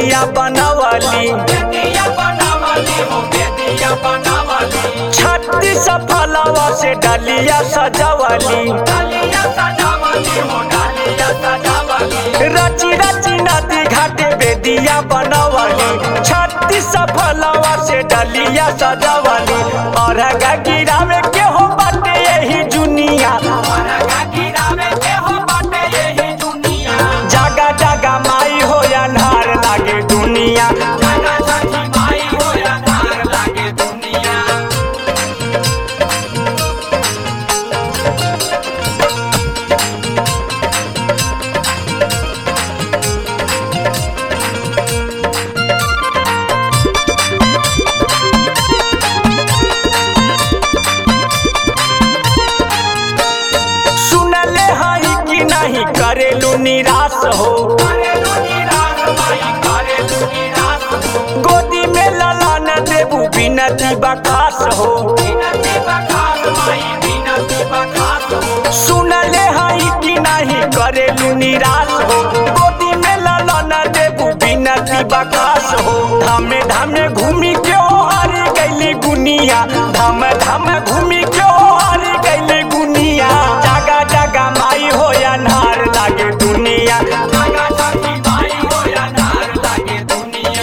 बेदिया बनवली बेदिया बनावली हो बेदिया बनावली छत्तीस फलवा से डलिया सजवली डालिया सजावली हो डालिया सजावली रची रची नदी घाटे बेदिया बनवली छत्तीस फलवा से डलिया सजवली और गिरावे के हो बाटे यही दुनिया मरगा गिरावे के हो बाटे यही दुनिया जागा जागा माई हो अन्हार लागे दुनिया जागा सखी माई हो या धार लागे दुनिया सुनले हई कि नहीं करेलू निराश हो करे लुनी रात माई करे लुनी रात हो गोदी में ललन देबू बिनती बखास हो बिनती बखात माई बिनती बखात हो सुनले हई कि नहीं करेलू निराश हो गोदी में ललन देबू बिनती बखास हो धामे धामे घूमी क्यों हारी गईली गुनिया धाम धाम घूमी क्यों हारी गईली गुनिया जागा जागा माई हो अन्हार लागे दुनिया जागा सखी माई हो या धार लागे दुनिया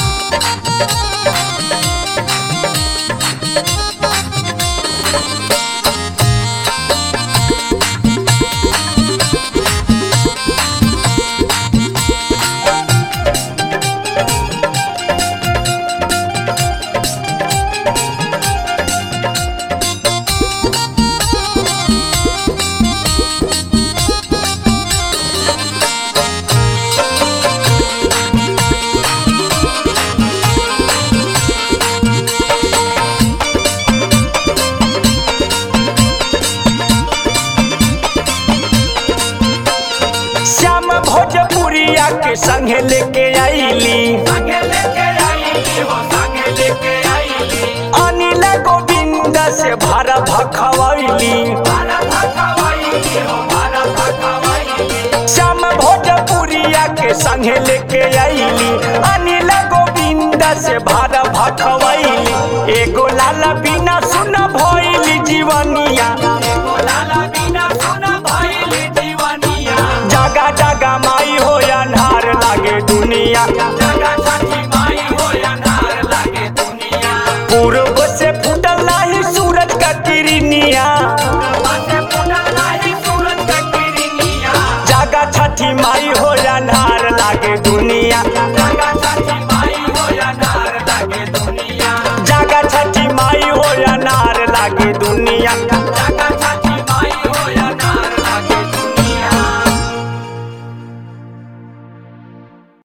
श्याम भोजपुरिया के संगे लेके आईली संगे लेके आईली हो संगे लेके आईली अनिल गोविंद से भर भखवैली भारत हवाईली हो भारत हवाईली श्याम भोजपुरिया के संगे लेके आईली अनिल गोविंद से भर भखवैली एगो लाल बिना सुन भइली जीवनिया एगो लाला बिना सुन भइली दीवानिया जागा जागा माई हो अन्हार लागे दुनिया